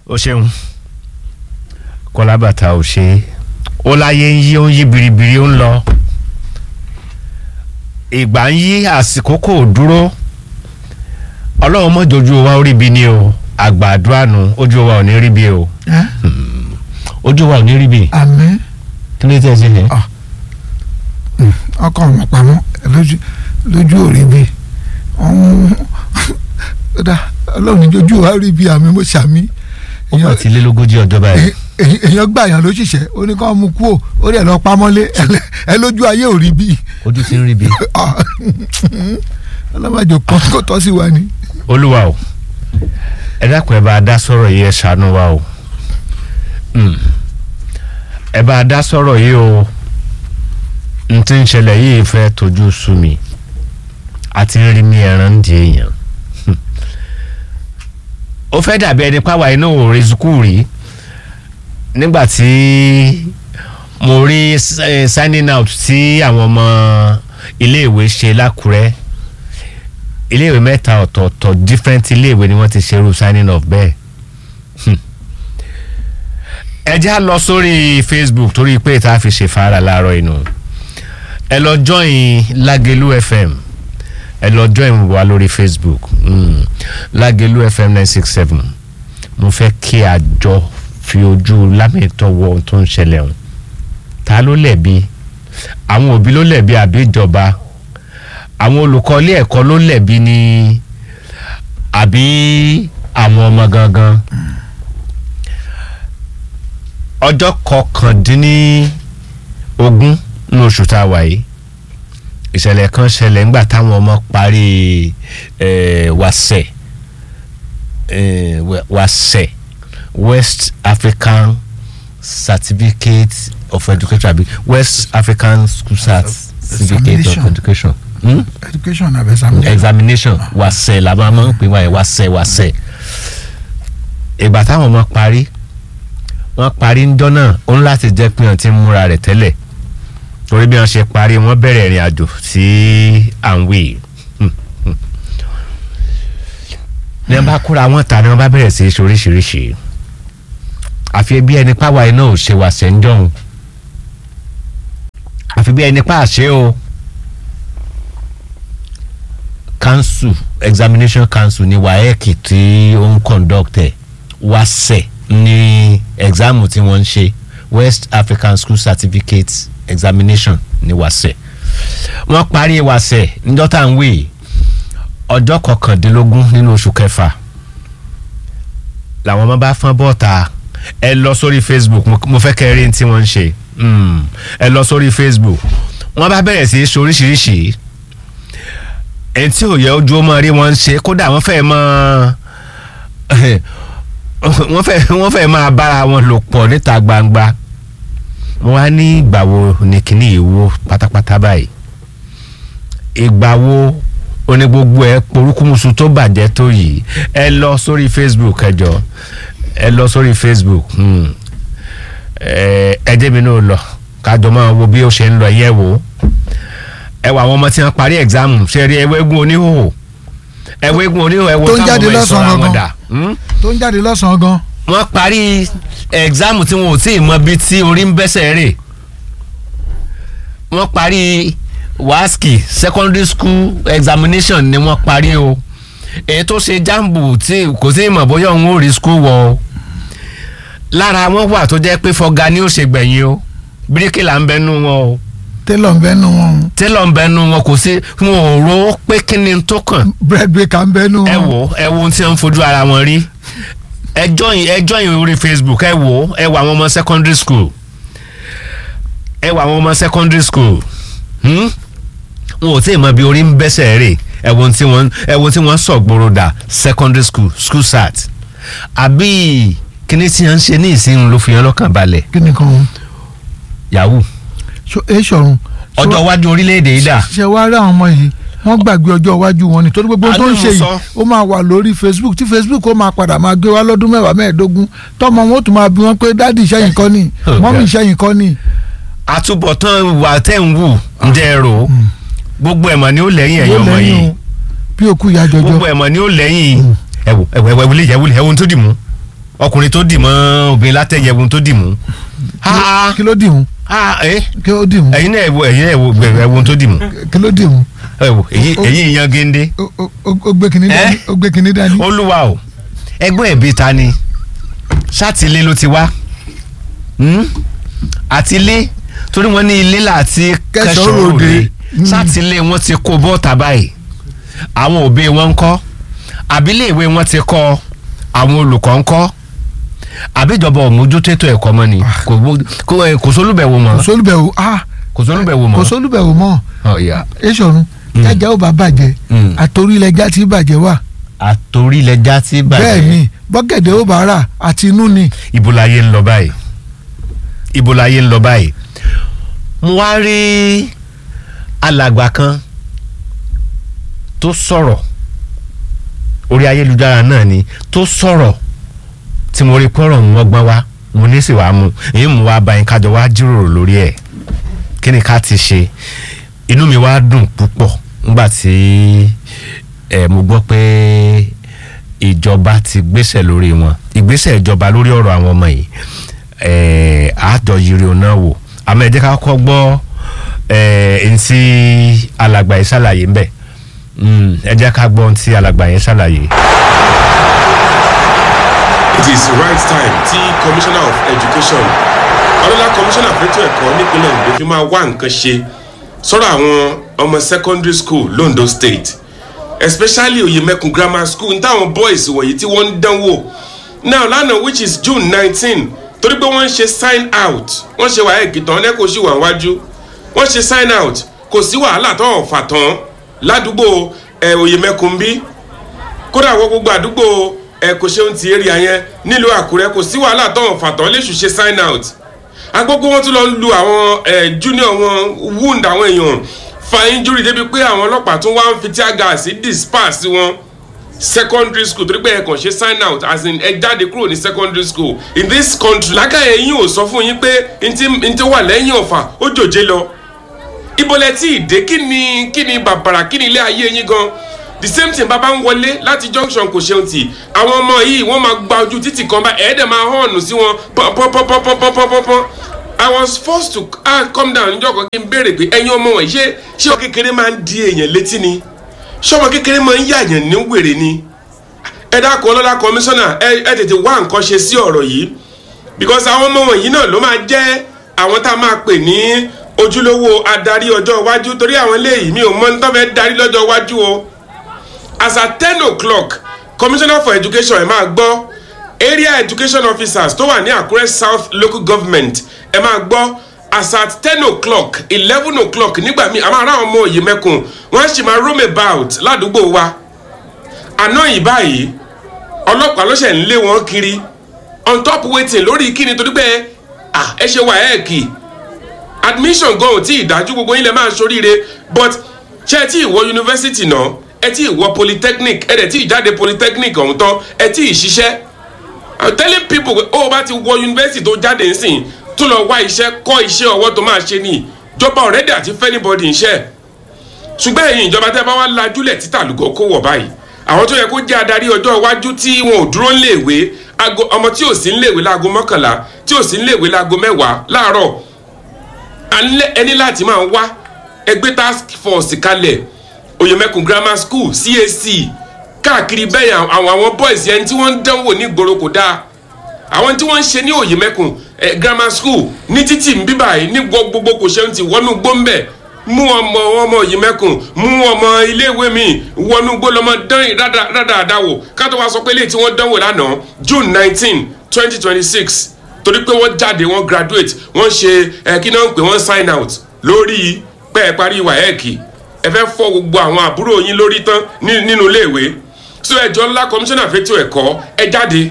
o ṣeun kọlábàtà ò ṣe é ó láyé ń yí ó ń yí biribiri ó ń lọ ìgbà ń yí àsìkò kò dúró ọlọ́run mọ́jọ ojú wa ó rí bi ni o àgbà àdúrà nu ojú wa ò ní rí bi o ẹ́ ojú wa ò ní rí bi àmín kí ló tẹ̀ sí yẹn. ọkọ ọmọ pamọ́ lójú lójú òrí bi ọ̀hún dá ọlọ́run ní ojú wa rí bi àmì mo ṣàmì ó mà ti lé lógójì ọjọ́ báyìí. èyàn- èyàn gbà yàn ló ṣiṣẹ́ ó ní kó mú kú ò ó rẹ̀ lọ pamọ́lé ẹ- ẹ lójú ayé ò rí bí ojú ti ń rí bi. ọlọ́mọdé kan kó tọ́ sí wa ni. olúwa o ẹ dákun ẹ bá a dá sọ̀rọ̀ yìí ẹ ṣàánú wa o Mm. ẹ bá a dá sọ̀rọ̀ yìí o n ti ń ṣẹlẹ̀ yìí fẹ́ tójú sú mi àti rí mi ẹran di èèyàn Hmm. ó fẹ́ dàbí ẹni pàwọ́ iná ò rí sukùú rí nígbà tí mo rí eh, signing out tí àwọn ọmọ iléèwé ṣe lákùrẹ́ iléèwé mẹ́ta ọ̀tọ̀ọ̀tọ̀ different iléèwé ni wọ́n ti ṣerú signing off bẹ́ẹ̀. Hmm. ẹ já lọ sórí facebook torí pé tá a fi ṣe fara láàárọ̀ inú ẹ lọ join Lagelu FM ẹ lọ join wa lórí facebook mm. Lagelu FM nine six seven mo fẹ́ kí àjọ fi ojú lámìtọ́ wọ ohun tó ń ṣẹlẹ̀ ọ̀hún ta ló lẹ̀bi àwọn òbí ló lẹ̀bi àbí ìjọba àwọn olùkọ́ ilé ẹ̀kọ́ ló lẹ̀bi ni àbí àwọn ọmọ gangan ọjọ́ kọkàndínlógún ní oṣù tá a wà yìí ìṣẹ̀lẹ̀ kan ṣẹlẹ̀ ńgbà táwọn ọmọ parí eh, wàsẹ̀ eh, wa- wàsẹ̀ West African Certificate of Education àbí West African School Cert Certificate of Examination. Education. Hmm? education abẹ sàmì. examination wàsẹ̀ la máa ń pè wáyé wàsẹ̀ wàsẹ̀ ìgbà táwọn ọmọ parí wọ́n parí ń dọ́nà ó ń láti jẹ́ pé wọ́n ti ń múra rẹ̀ tẹ́lẹ̀ torí bí wọ́n ṣe parí wọ́n bẹ̀rẹ̀ ìrìn àjò sí à ń wí ní wọ́n bá kóra wọn ta ni wọ́n bá bẹ̀rẹ̀ sí í ṣe oríṣiríṣi àfi bí ẹni páwa iná ò ṣe wàsẹ̀ ń jọ̀hún àfi bí ẹni pa àṣẹ o council examination council ni waec tí ó ń conduct ẹ̀ wàsẹ̀ ní exam tí wọ́n ń ṣe west african school certificate examination ní wàsẹ̀ wọ́n parí wàsẹ̀ níjọ́ tá à ń wí ọjọ́ kọkàndínlógún nínú oṣù kẹfà làwọn ọmọ bá fọ́n bọ́ọ̀ta ẹ lọ sórí facebook mo- mo fẹ́ kẹ́ rí ní tí wọ́n ń ṣe Mm, ẹ lọ sórí facebook wọ́n bá bẹ̀rẹ̀ sí í ṣe oríṣiríṣi ẹni tí ò yẹ ojú ọmọ rí wọn ṣe kódà wọ́n fẹ́ mọ wọ́n fẹ́ wọ́n fẹ́ máa bára wọn lò pọ̀ níta gbangba wọ́n á ní ìgbà wo ní kíní yìí wó pátápátá báyìí ìgbà wo oní gbogbo ẹ porúkúmuṣu tó bàjẹ́ tó yìí ẹ lọ sórí facebook ẹ jọ ẹ lọ sórí facebook hmm. ẹ ẹ jẹ́ mi náà lọ kájọ máa wo bí ó ṣe ń lọ yẹ̀ wò ó ẹ wọ àwọn ọmọ tí wọn parí exam ṣe rí ẹwẹ́gun oníhòòhò ẹwẹ́gun oníhòòhò ẹwọ́ Tó ń táwọn jáde ọmọ ìṣọ́ra lọ́sàn-án wọn gangan. dà Hmm? tó ń jáde lọ́sàn-án gan. wọ́n parí exam tí wọn ò tí ì mọ bí tí orí ń bẹ́sẹ̀ rè wọ́n parí waski secondary school examination ni wọ́n parí o èyí tó ṣe jambu tí kò sí ìmọ̀ bóyá òun ò rí school wọ o lára wọn wà tó jẹ́ pé fọga ni ó ṣe gbẹ̀yìn o bíríkìlà ń bẹnu wọn o tẹ́lọ̀ ń bẹ́nu wọn tẹ́lọ̀ ń bẹnu wọn kò sí wọn ò ro pé kí ni tó kàn bread baker ń bẹ́nu ẹ wọn. wò ẹ wo ohun tí wọ́n ń fojú ara wọn rí ẹ join ẹ join orí facebook ẹ wò ẹ wò àwọn ọmọ secondary school ẹ wò àwọn ọmọ secondary school hmm? wọn ò tí ì mọ bí orí ń bẹ́sẹ̀ rè ẹ wo ohun tí wọ́n ẹ wo ohun tí wọ́n sọ gbòòrò dà secondary school school sat àbí kíní tí wọ́n ń ṣe ní ìsìn ló fi hàn lọ́kàn balẹ̀ kí ni kan yahoo so ẹ ṣọrun. so- ọjọ́ iwájú orílẹ̀-èdè yìí dà ṣe wá rí àwọn ọmọ yìí wọ́n gbàgbé ọjọ́ iwájú wọn ni torí gbogbo ohun tó ń Àdéhùn ṣe yìí sọ. ó máa wà lórí facebook tí facebook ó máa padà máa gbé wá lọ́dún mẹ́wàá mẹ́ẹ̀ẹ́dógún tọ́mọ wọn ó tún máa bí wọn pé dádì ìṣẹ́yìn kọ́ ni Oh, mọ́mí God. ìṣẹ́yìn kọ́ ni. àtúbọ̀tán wà tẹ̀ ń wù ǹjẹ́ ẹ rò ó gbogbo ẹ̀mọ̀ ni ó lẹ́yìn ẹ̀yọ́ Yóò ọmọ lẹ́yìn yìí o, bí òkú ìyá jọjọ. gbogbo ẹ̀mọ̀ ni ó lẹ́yìn ẹ̀wò ẹ̀wò ẹ̀wò lè yẹ̀wò ẹ̀wò tó dì mú ọkùnrin tó dì mọ́ obìnrin látẹ̀yẹ̀wò tó dì mú. Ah, kí ló dì mú ah, eh, kí ló dì mú ẹ̀yin náà ẹ̀wò ẹ̀yin náà ẹ̀wò ẹ̀wò tó dì mú. kí ló dì mú ẹ̀wò ẹ̀yin ẹ̀yin yan géńdé. Ó- ó ó gbé kinní Eh? dání ó gbé kinní dání olúwa o ẹgbẹ́ ẹ̀bí ta ni sátìlé ló ti wá Hmm? àtìlé torí wọ́n ní ilé láti Kẹsàn-án kẹsàn-án ròde. ròde Hmm. sátìlé wọn ti kó bọ́ọ̀tà báyìí àwọn òbí wọn ń kọ́ àbílẹ̀ ìwé wọn ti kọ́ àwọn olùkọ́ ń kọ́ àbíjọba òmójútó ètò ẹ̀kọ́ mọ́ ni kò bó- kò ẹ, kò sólùbẹ̀wò kò mọ́ sólùbẹ̀wò ah kò sólùbẹ̀wò mọ́ kò sólùbẹ̀wò mọ́ ọ̀ya èsọ̀run jájá ó bá bàjẹ́ Mm. àtòrílẹ̀já tí bàjẹ́ wà àtòrílẹ̀já tí bẹ́ẹ̀ ni bọ́gẹ̀dẹ̀ ó bá rà àti inú ni ibo láyé ń lọ báyìí ibo láyé ń lọ báyìí mo wá rí alàgbà kan tó sọ̀rọ̀ orí ayélujára náà ni tó sọ̀rọ̀ tí mo rí pọ́rọ̀ ń wọ́gbọ́n wá mo ní sì wá mu èyí mo wá bá yín kájọ wá jíròrò lórí ẹ̀ kí ni ká ti ṣe inú mi wá dùn púpọ̀ nígbà tí ẹ mo gbọ́ pé ìjọba ti gbéṣẹ̀ lórí wọn ìgbésẹ̀ ìjọba lórí ọ̀rọ̀ àwọn ọmọ yìí ẹ àjọ yiri ọ̀nà wò àmọ́ ẹ jẹ́ ká kọ́ gbọ́ ẹ ntí alàgbà yìí ṣàlàyé ń bẹ̀ Mm, ẹ jẹ́ ká gbọ́ ntí alàgbà yẹn ṣàlàyé. It is right time tí commissioner of education ọlọ́lá commissioner fẹ́tọ̀ ẹ̀kọ́ nípínlẹ̀ Ondo fi máa wá nǹkan ṣe sọ́rọ̀ àwọn ọmọ secondary school londo state especially oyemekun grammar school ní táwọn boys wọ̀nyí tí wọ́n ń dánwò now lánàá which is june nineteen torí pé wọ́n ń ṣe sign out wọ́n ṣe wàhálà ìkìtàn lẹ́kọ̀ọ́ sí wà wájú wọ́n ṣe sign out kò sí wàhálà tó ọ̀fà tán ládùúgbò ẹ̀ oyemekun bí kódà wọ gbogbo àdúgbò ẹ kò ṣeun ti èrè yẹn nílùú àkúrẹ́ kò sí wàhálà tọ̀hún fàtọ́ léṣù ṣe sign out agbógbó wọn tún lọ lu àwọn ẹ junior wọn wound àwọn èèyàn fa injury débi pé àwọn ọlọ́pàá tún wá ń fi tear gas disperse wọn secondary school torí pé ẹ kàn ṣe sign out as in ẹ jáde kúrò ní secondary school in this country lákàyè yín ò sọ fún yín pé ntí ntí wà lẹ́yìn ọ̀fà ó jòjé lọ ibolẹ tí ìdè kí ni kí ni bàbàrà kí ni ilé ayé yín gan the same thing bàbá ń wọlé láti junction kò ṣeun tì àwọn ọmọ yìí wọ́n máa gba ojú títì kan bá ẹ̀ẹ́dẹ̀ máa hàn sí wọn pọ́npọ́npọ́npọ́npọ́npọ́n i was forced to ah, come down níjọ́ kan kí n béèrè pé ẹ̀yin ọmọ wọ̀nyí ṣé ṣé ọmọ kékeré máa ń di èèyàn létí ni ṣé ọmọ kékeré máa ń yàyàn ní wèrè ni ẹ dákun ọlọ́lá kọmíṣánná ẹ ẹ tètè wá nǹkan ṣe sí ọ̀rọ̀ yìí because àwọn ọmọ wọ̀nyí náà ló máa jẹ́ àwọn tá a máa pè ní ojúlówó adarí ọjọ́ iwájú torí àwọn eléyìí mi ò mọ ní tó fẹ́ darí lọ́jọ́ iwájú o as at ten o'clock commissioner for education ẹ máa gbọ́ area education officers tó wà ní àkúrẹ́ south local government ẹ máa gbọ́ as at ten o'clock eleven o'clock nígbà míì àwọn ará ọmọ òye mẹ́kùn wọ́n á sì máa roam about ládùúgbò wa àná yìí báyìí ọlọ́pàá ló ṣẹ̀ ń lé wọn kiri on top waiting lórí kíni torí pé ah, ẹ ṣe wà ẹ̀ kì admission gan ò tí ì dájú gbogbo yín lè máa ṣoríire but ṣé ẹ tí ì wọ yunifásitì náà ẹ tí ì wọ polytechnic ẹ dẹ̀ tí ì jáde polytechnic ọ̀hún tán ẹ tí ì ṣiṣẹ́ i'm telling people pé ó o bá ti wọ yunifásitì tó jáde nsìn tó lọ wá iṣẹ́ kọ́ iṣẹ́ ọwọ́ tó máa ṣe ní ìjọba ọ̀rẹ́dẹ̀ àti fẹ́nibọ́dì iṣẹ́ ṣùgbọ́n ẹ̀yin ìjọba tẹ́ bá wá lajúlẹ̀ títà lùgọ́ kó wọ̀ báyìí àwọn tó yẹ kó jẹ́ adarí ọjọ́ iwájú tí wọn ò dúró léèwé ago ọmọ tí ò sí léèwé láago mọ́kànlá tí ò sí léèwé láago mẹ́wàá láàárọ̀ alẹ́ ẹni láti máa wá ẹgbẹ́ task force kalẹ̀ oyemekun grammar school cac káàkiri bẹ́ẹ̀ àwọn àwọn boys yẹn tí wọ́n ń dánwò ní ìgboro kò dáa àwọn tí wọ́n ń ṣe ní oyemekun eh, grammar school ní títì ń bíbà yìí ní gbogbo kò ṣeun ti wọnú gbóńbẹ̀ mú ọmọ ọmọ oyemekun mú ọmọ iléèwé mi wọnú gbólọmọ dán rádaràdà wò ká tó wá sọ pé léyìí tí wọ́n dánwò lánàá june nineteen twenty twenty six torí pé wọ́n jáde wọ́n graduate wọ́n ṣe ẹ kí náà ń pè wọ́n sign out lórí pé ẹ parí wáyẹ́ẹ̀kì ẹ fẹ́ fọ́ gbogbo àwọn àbúrò yín lórí tán nínú iléèwé so ẹjọ́ ńlá komisanna fẹ́tò ẹ̀kọ́ ẹ jáde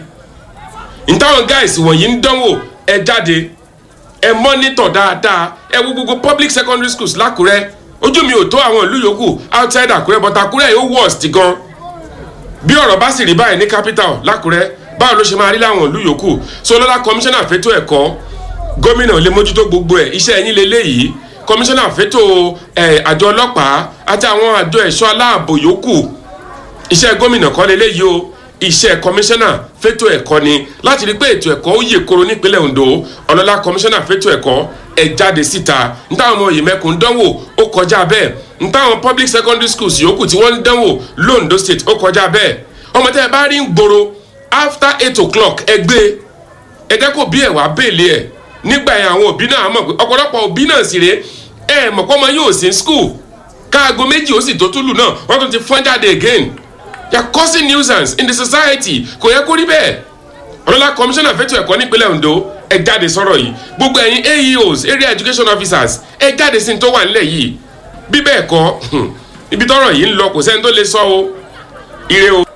ìtàwọn guys wọ̀nyí ń dánwò ẹ jáde ẹ mọ́nítọ̀ dáadáa ẹ wo gbogbo public secondary schools lákùrẹ́ ojú mi ò tó àwọn ìlú yòókù outside àkúrẹ́ but àkúrẹ́ yóò worst gan bí ọ̀rọ̀ bá sì rí báyìí ní capital lákùrẹ́ báwo ló ṣe máa rí láwọn ìlú yòókù so lọ́la komisanna fẹ́tò ẹ̀kọ́ gómìnà lè mójútó gbogbo ẹ̀ iṣẹ́ ẹ̀yìn lélẹ́yìí komisanna fẹ́tò ẹ̀ àjọ ọlọ́pàá àti àwọn àjọ ẹ̀ṣọ́ aláàbò yòókù iṣẹ́ gómìnà kọ́ lélẹ́yìí o iṣẹ́ kọmíṣánná fétò ẹ̀kọ́ ni láti rí pé ètò ẹ̀kọ́ ó yè koro nípínlẹ̀ Ondo ọlọ́lá kọmíṣánná fétò ẹ̀kọ́ ẹ̀ jáde síta nítawọn ọmọ yìí mẹ́kùn dánwò ó kọjá bẹ́ẹ̀ nítawọn public secondary schools yòókù tí wọ́n ń dánwò londo state ó kọjá bẹ́ẹ̀ ọmọ tẹ́ ẹ bá rí ń gbòòrò after eight o'clock ẹ gbé ẹ jẹ́ kó bí ẹ̀ wá bèèlì ẹ̀ nígbà yẹn àwọn òbí náà mọ̀ pé ọ̀pọ̀lọpọ̀ òbí náà sì rèé ẹ̀ mọ̀ pé ọmọ yóò sí school káago méjì ó sì tó túlù náà wọ́n tún ti fọ́n jáde again they are causing nuisance in the society kò yẹ kó rí bẹ́ẹ̀ ọlọ́lá commissioner fẹ́tọ̀ ẹ̀kọ́ nípínlẹ̀ Ondo ẹ jáde sọ̀rọ̀ yìí gbogbo ẹ̀yin AEOs area education officers ẹ jáde sí ní tó wà nílẹ̀ yìí bí bẹ́ẹ̀ kọ́ ibi tọ́rọ̀ yìí ń lọ kò sẹ́ni tó lè sọ o ire o.